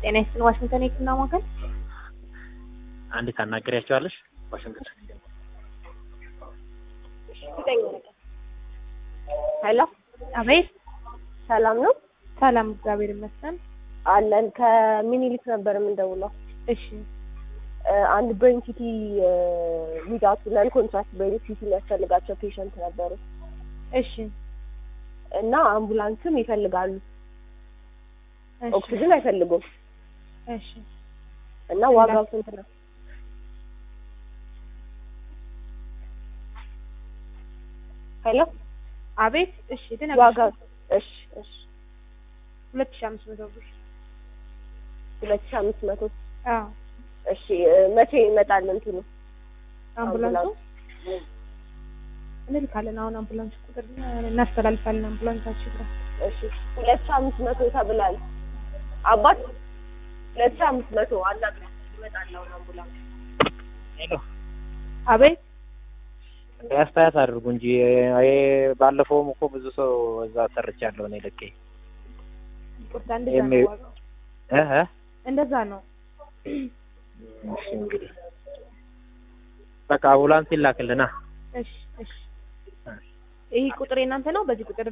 ጤና ይስጥልን ዋሽንግተን የህክምና ማዕከል አንድ ታናገሪያቸዋለሽ? ዋሽንግተን ሄሎ አቤት ሰላም ነው ሰላም እግዚአብሔር ይመስገን አለን ከሚኒሊክ ነበር የምንደውለው እሺ እ አንድ ብሬን ሲቲ ዊዛውት ነን ኮንትራክት ብሬን ሲቲ የሚያስፈልጋቸው ፔሸንት ነበሩ እሺ እና አምቡላንስም ይፈልጋሉ እሺ ኦክሲጅን አይፈልጉም እሺ እና ዋጋው ስንት ነው ሄሎ አቤት እሺ ዋጋው እሺ እሺ ሁለት ሺህ አምስት መቶ ብር ሁለት ሺህ አምስት መቶ አዎ እሺ እ መቼ ይመጣል እንትኑ አምቡላንሱ እንልካለን አሁን አምቡላንስ ቁጥር እናስተላልፋለን አምቡላንሳችን ጋር እሺ ሁለት ሺህ አምስት መቶ ተብሏል አባት ሁለት ሺህ አምስት መቶ አናግራት ይመጣል አሁን አምቡላንስ ሄሎ አቤት አስተያየት አድርጉ እንጂ ይሄ ባለፈውም እኮ ብዙ ሰው እዛ ሰርቻለሁ እኔ ልኬ ቁርታ እንደዛ ነው የሚ- ዋጋው እህ እንደዛ ነው እሺ እንግዲህ በቃ አምቡላንስ ይላክልና እሺ እሺ ይህ ቁጥር የእናንተ ነው በዚህ ቁጥር